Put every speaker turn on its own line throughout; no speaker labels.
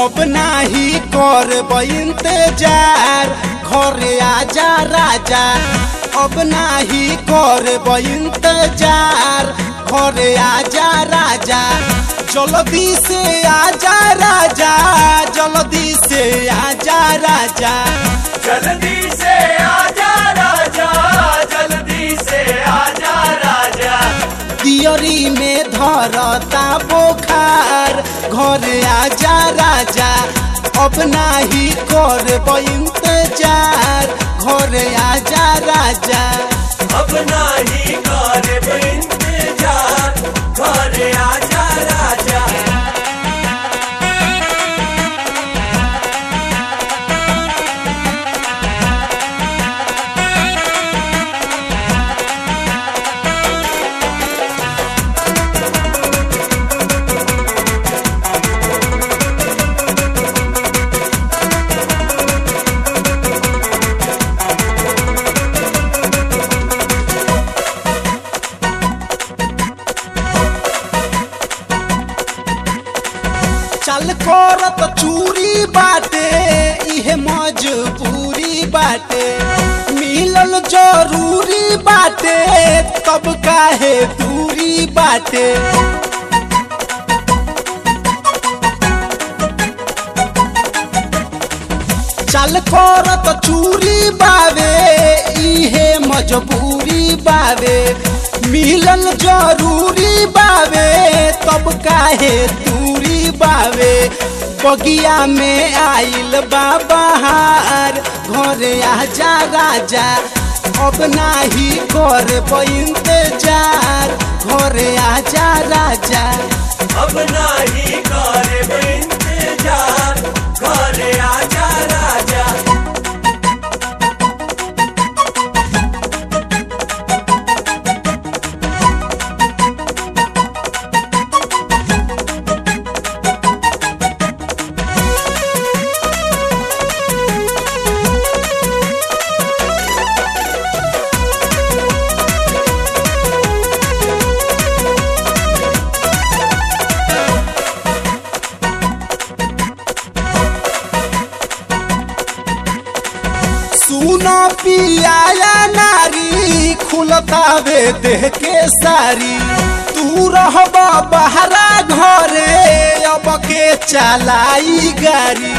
अब नाही करब इंतजार घरे आजा राजा अब नाही करब इंतजार घरे आजा राजा जल्दी से आजा राजा जल्दी से आजा राजा
जल्दी से आजा राजा जल्दी से आजा राजा
दियरी में धरता बोखार घरे आजा राजा अब नाही करब इंतजार घरे आजा राजा
अब नाही करब इंतजार घरे आजा राजा
चल करत चूरी बाटे इहे मजबूरी बाटे मिलल जरूरी बाटे तब काहे दूरी बाटे चल करत चूरी बावे इहे मजबूरी बावे मिलल जरूरी बावे तब काहे दूरी बावे बगिया में आइल बाबहार घरे आजा राजा अब नाही करब इंतजार घरे आजा राजा
अब नाही करब इंतजार घरे आजा राजा
सुनो पियाया नारी खुलतावे देह के सारी तू रहब बहरा घरे अब के चलाई गाड़ी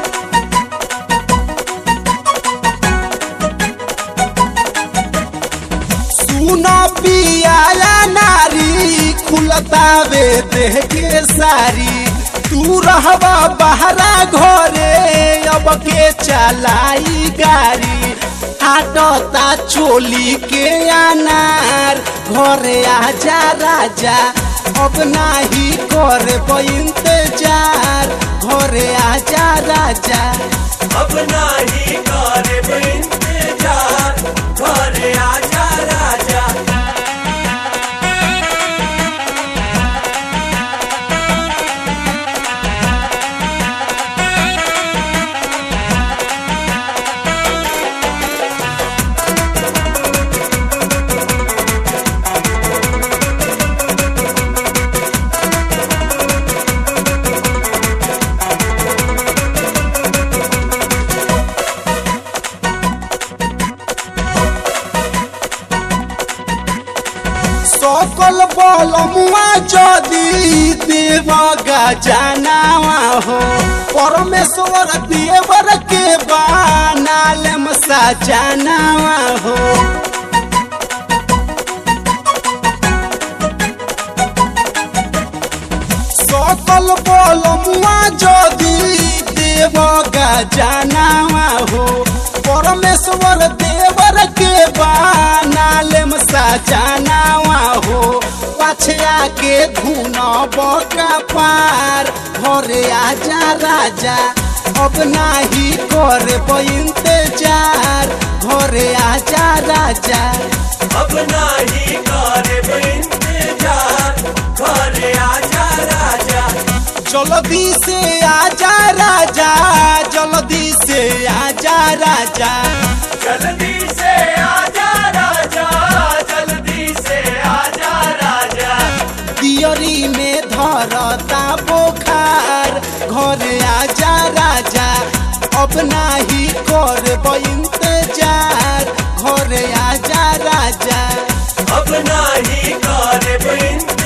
सुनो पियाया नारी खुलतावे देह के सारी तू रहबा बहरा घरे अब के चलाई गाड़ी आटता चोली के अनार घरे आजा राजा अब नाही करब इंतजार घरे आजा राजा
अब नाही करब इंतजार घरे आजा राजा
सकल बलमुआ जदी देव गजनावा हो परमेश्वर देवर के बानालम सजनावा हो सकल बलमुआ जदी देव गजनावा हो परमेश्वर देवर के बानालम सजनावा हो पछया के धुन बका पार घरे आजा राजा अब नाही करब इंतजार घरे आजा राजा
अब नाही करब इंतजार घरे आजा राजा
जल्दी से आजा राजा जल्दी से आजा राजा
जल्दी से आजा राजा जल्दी से आजा राजा
दियरी में धरता बोखार घरे आजा अब नाही करब इंतजार घरे आजा राजा
अब नाही करब इंतजार